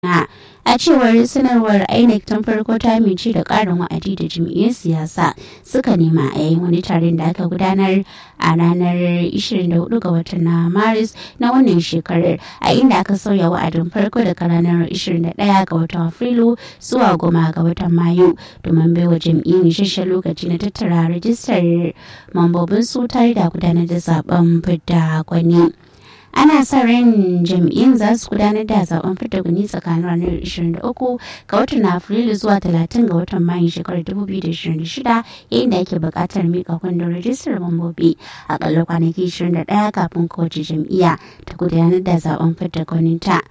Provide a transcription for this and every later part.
kaduna a cewar sanarwar inec tun farko ta amince da karin wa'adi da jam'iyyun siyasa suka nema a yayin wani taron da aka gudanar a ranar 24 ga watan na maris na wannan shekarar a inda aka sauya wa'adin farko daga ranar 21 ga watan afrilu zuwa goma ga watan mayu domin baiwa jam'iyyun isasshen lokaci na tattara rajistar mambobin su tare da gudanar da zaben fidda gwani. ana sa ran jam'iyyun za su gudanar da zaben fita guni tsakanin ranar 23 ga watan afrilu zuwa 30 ga watan mayu shekarar 2026 yayin da ake buƙatar mika kundin rajistar mambobi akalla kwanaki 21 kafin kowace jam'iyya ta gudanar da zaben fita gwaninta.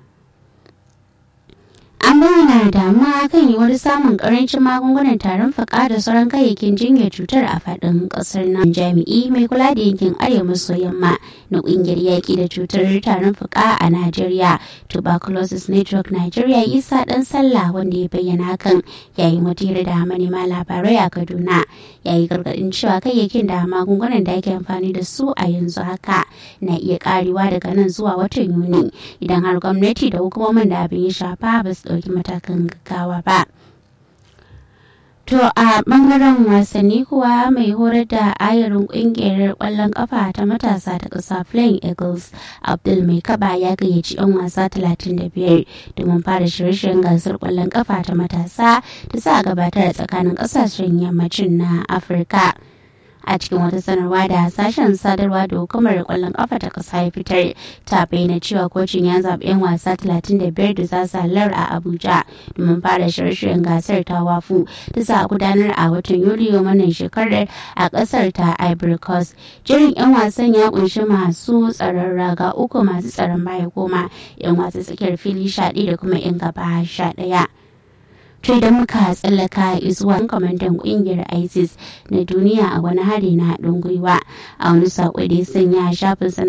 an bayyana damuwa kan yiwuwar samun karancin magungunan tarin fuka da sauran kayayyakin jinyar cutar a faɗin ƙasar nan jami'i mai kula da yankin arewa maso yamma na ƙungiyar yaƙi da cutar tarin fuka a najeriya tuberculosis network nigeria isa ɗan sallah wanda ya bayyana hakan yayin wata hira da manema labarai a kaduna yayi gargaɗin cewa kayayyakin da magungunan da ake amfani da su a yanzu haka na iya karewa daga nan zuwa watan yuni idan har gwamnati da hukumomin da abin ya shafa ba su ɗauki matakan gaggawa ba. To a bangaren wasanni kuwa mai horar da ayarin kungiyar kwallon kafa ta matasa ta ƙasa Flying Eagles Abdul Mai Kaba ya gayyaci 'yan wasa 35 domin fara shirye-shiryen gasar kwallon kafa ta matasa da za a gabatar tsakanin ƙasashen yammacin na Afirka. a cikin wata sanarwa da sashen sadarwa da hukumar kwallon kafa ta kasa ya fitar ta bayyana cewa kocin ya zaɓi 'yan wasa 35 da za su halar a abuja domin fara shirye-shiryen gasar ta wafu da za a gudanar a watan yuliyo wannan shekarar a ƙasar ta ivory coast jirin 'yan wasan ya kunshi masu tsaron raga uku masu tsaron baya goma 'yan wasa tsakiyar fili sha da kuma 'yan gaba sha ɗaya. to idan muka tsallaka zuwa kwamandan kungiyar isis na duniya a wani hari na haɗin gwiwa a wani saƙo da ya sanya shafin